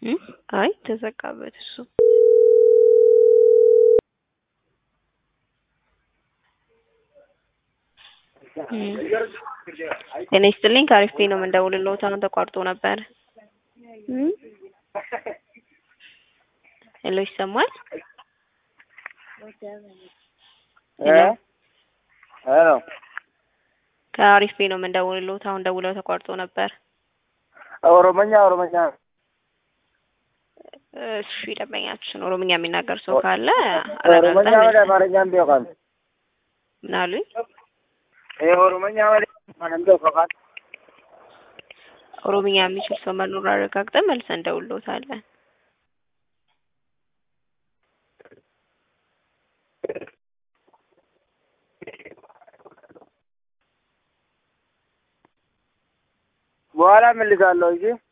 እ አይ ተዘጋበት እሱ ጤና ይስጥልኝ ከአሪፍ ፔ ነው የምንደውልልዎት አሁን ተቋርጦ ነበር ሄሎ ይሰማል ሄሎ ሄሎ ከአሪፍ ፔ ነው የምንደውልልዎት አሁን ደውለው ተቋርጦ ነበር ኦሮሞኛ ኦሮሞኛ እሺ ደንበኛችን ኦሮምኛ የሚናገር ሰው ካለ ኦሮሞኛ አረጋግጠን ወደ አማርኛም ቢሆን ምን አሉኝ ይሄ ኦሮሞኛ ወደ ማንም ቢሆን ኦሮምኛ የሚችል ሰው መኖር አረጋግጠን መልሰን እንደውልዎታለን በኋላ እመልሳለሁ እንጂ